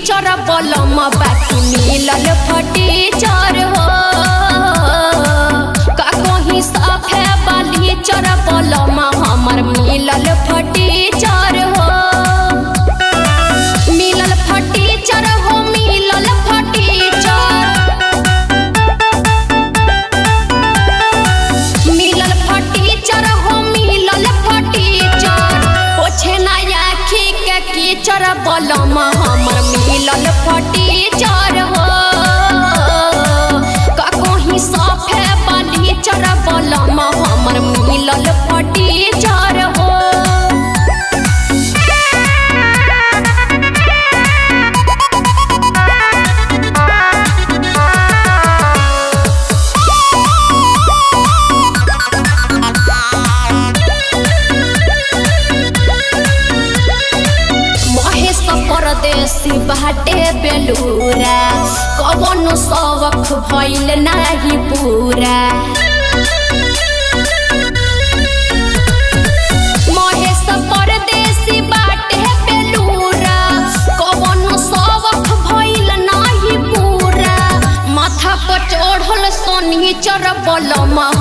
चर बलम बाकी मिलल फटी चर हो का कहीं साफे बाली चर बलम हमर मिलल फटी चर हो मिलल फटी चर हो मिलल फटी चर मिलल फटी चर हो मिलल फटी चर पोछे नया खी के कीचड़ बलम हमर मिलल फटी चर हो का कहीं साफे बाली चर बलम हमर मिलल फटी चर हो महेश परदेसी बाटे बेलूरा कवनो सबक भइल नाही पूरा महेश परदेसी बाटे बेलूरा कवनो सबक भइल नाही पूरा माथा पर चढ़ल सोनी चर बलम